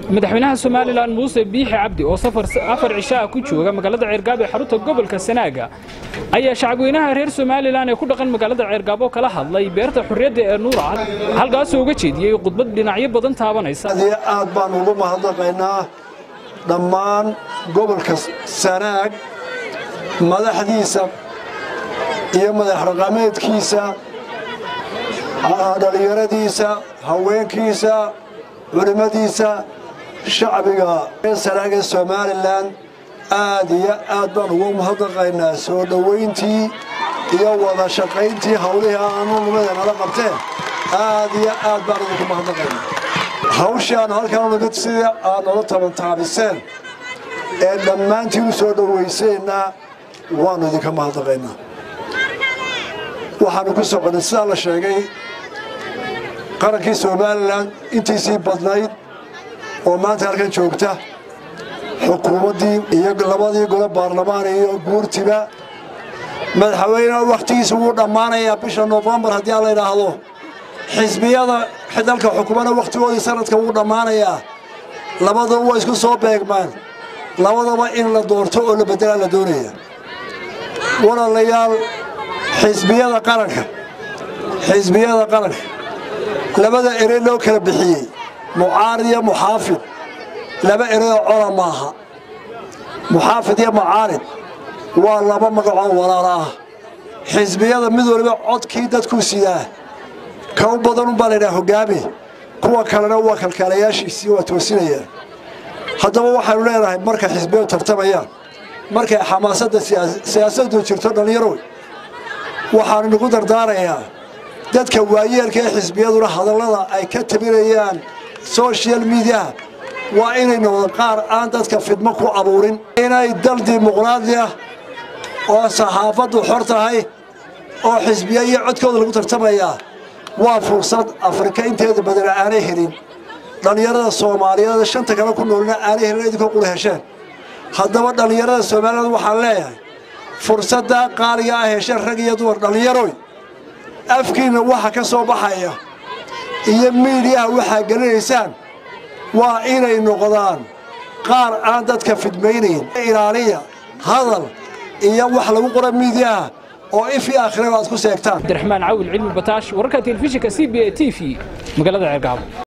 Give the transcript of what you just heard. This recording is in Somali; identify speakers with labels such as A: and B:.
A: madaxweynaha somalilan muuse biixi cabdi oo afar cishaa ku jooga magaalada ceergaabo ee xarunta gobolka sanaaga ayaa shacabweynaha reer somalilan ee ku dhaqan magaalada ceergaabo kala hadlay beerta xurriyadda ee nuurcad halkaasoo uga jeediyey khudbad dhinacyo badan taabanaysa
B: aad baan ugu mahadnaqaynaa dhammaan gobolka sanaag madaxdiisa iyo madaxraqameedkiisa dhallinyaradiisa haweenkiisa culimmadiisa shacbiga sanaag ee somalilan aad iyo aad baan ugu mahadnaqaynaa soo dhowayntii iyo wada shaqayntii hawlihii aanunimada nala qabteen aad iyo aad baan idinku mahadnaqaynaa hawshii aanu halkan nimid sidii aad nola tabantaabiseen ee dhammaantiin u soo dhowayseenna waannu idinka mahadnaqaynaa waxaannu ku soconay sidaa la sheegay qarankii somalilan intiisii badnayd oo maanta halkan joogta xukuumaddii iyo labadii gole baarlamaan iyo guurtiba madaxweyneha wakhtigiisa wuu dhammaanayaa bisha nofembar haddii aan la idhaahdo xisbiyada dalka xukuumana wakhtigoodii sanadka wuu dhammaanayaa labadaba waa isku soo beegmaan labadaba in la doorto oo la beddelaa la doonaya walaalayaal xisbiyada qaranka xisbiyada qaranka labada erey loo kala bixiyey mucaarid iyo muxaafid laba ereyoo cola maaha muxaafid iyo mucaarid waa laba magacoo walaala ah xisbiyada mid waliba codkii dadkuu sidaa ka u badan unbaa laydhaha hoggaami kuwa kalena waa kalkaalayaashiisii waa toosinayaan haddaba waxaynu leenahay markay xisbiyadu tartamayaan markay xamaasadda siyaasaddu jirto dhallinyaroy waxaanu nagu dardaarayaa dadka waayeelka ee xisbiyaduna hadallada ay ka tabinayaan soshal midiyaha waa inay noqdo qaar aan dadka fidmo ku abuurin inay dal dimuqraadi ah oo saxaafaddu xor tahay oo xisbiya iyo codkooda lagu tartamayaa waa fursad afrika inteeda badana aanay helin dhallinyarada soomaaliyeed shanta kale ku noolina aanay helin idinkoo qula hesheen haddaba dhallinyarada soomaaliyeed waxaan leeyahay fursaddaa qaaliga ah hesheen rag iyo dumar dhallinyaroy afkiinna waxa ka soo baxaya iyo miidiyaha waxaa gelinaysaan waa inay noqdaan qaar aan dadka fidmaynayn ilaaliya hadal iyo wax lagu qora miidiyaha oo ifii aakhiraba aad ku seegtaan
A: cabdiraxmaan cawil cilmi bataash wararka telefishinka c b a t v magaalada ceergaabo